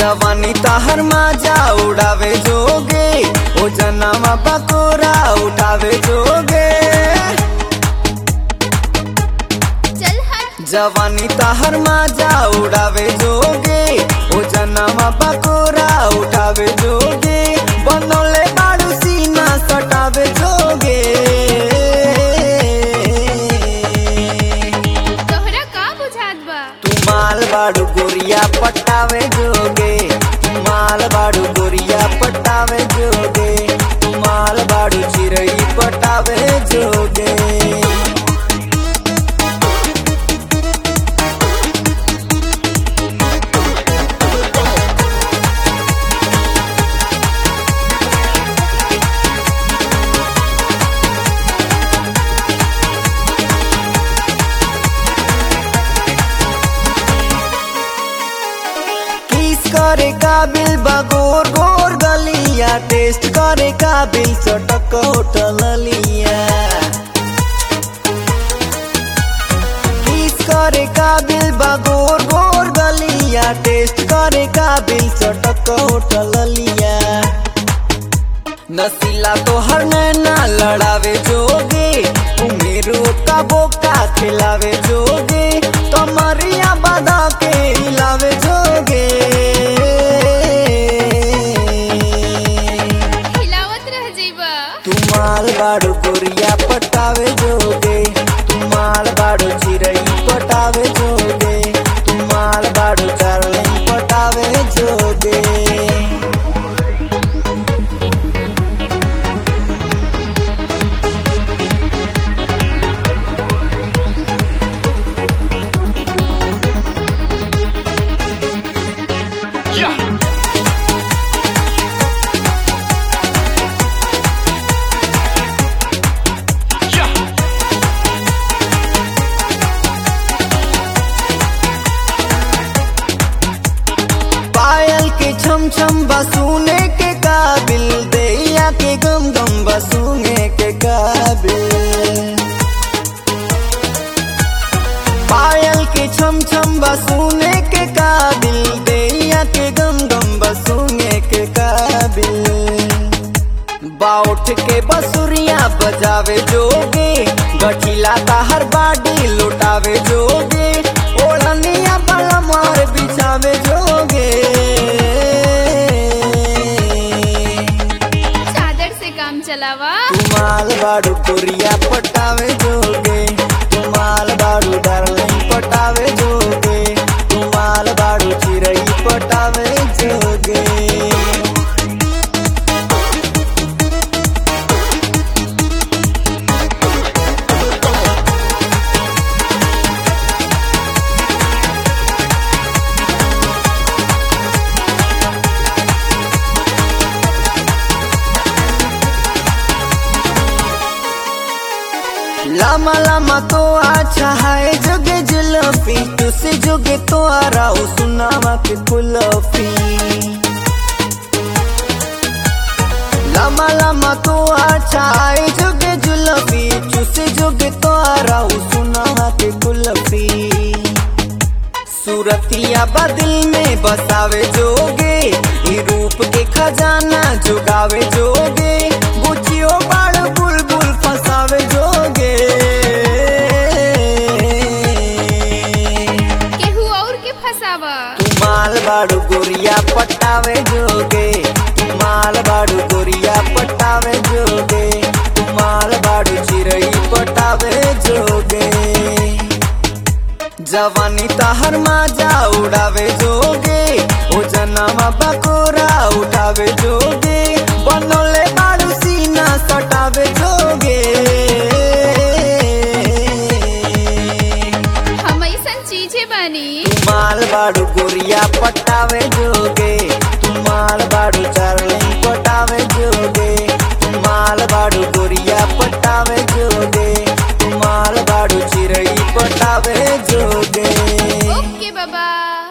जवानी ताहर माजा उड़ावे जोगे ओ जनामा बकोरा उठावे जोगे चल हट जवानी ताहर माजा उड़ावे जोगे ओ जनामा बकोरा उठावे जोगे बनौले बाड़ू सीना सटावे जोगे तोहरा का बुझात बा तू माल बाड़ू गोरिया पटावे जोगे तू माल बाड़ू गोरिया पटावे जोगे तू माल बाड़ू चिरई पटावे जोगे किस करे काबिल बगोर गोर गलिया टेस्ट करे काबिल चटक होटल लिया किस करे काबिल बगोर गोर गलिया टेस्ट करे काबिल चटक होटल लिया नसीला तो हर नैना लड़ावे जोगे उमेरो का बोका खिलावे जोगे कमरिया बदा के हिलावे जोगे हिलावत रह जइबा तू माल बाड़ू गोरिया पटावे जोगे तू माल बाड़ू चिरई पटावे जोगे तू माल बाड़ू चारलिंग पटावे जोगे पायल के छम छम बसूने के काबिल दैया के गम गम बसूने के काबिल पायल के छम छम बसूने के काबिल दैया के गम गम बसूने के काबिल बाउठ के बसुरिया बजावे जोगे गठिला हर बाडी लुटावे जोगे ओढ़निया बला मार बिछावे जोगे चादर से काम चलावा तुमाल बाड़ू कुरिया पटावे जोगे तुमाल बाड़ू डार्लिंग पटावे जोगे तुमाल बाड़ू चिरई पटावे जोगे लामा लामा तो अच्छा है जोगे जुलफी तुसे जोगे तो आ रहा हूँ सुनावा के कुलफी लामा लामा तो अच्छा है जोगे जुलफी तुसे जोगे तो आ रहा हूँ सुनावा के कुलफी सूरतिया बदिल में बसावे जोगे ई रूप के खजाना जुगावे जोगे बुचियो बाड़ बुलबुल फसावे जोगे केहू और के फसावा तू माल बाड़ू गोरिया पटावे जोगे तू माल बाड़ू गोरिया पटावे जोगे तू माल बाड़ू चिरई पटावे जोगे जवानी ताहर माजा उड़ावे जोगे ओ जनामा बकोरा उठावे जोगे बनौले बाड़ू सीना सटावे जोगे हम ऐसन चीजें बनी तू माल बाड़ू गोरिया पटावे जोगे तू माल बाड़ू चार्लिंग पटावे जोगे तू माल बाड़ू गोरिया पटावे जोगे तू माल बाड़ू चिरई पटावे जोगे ओके बाबा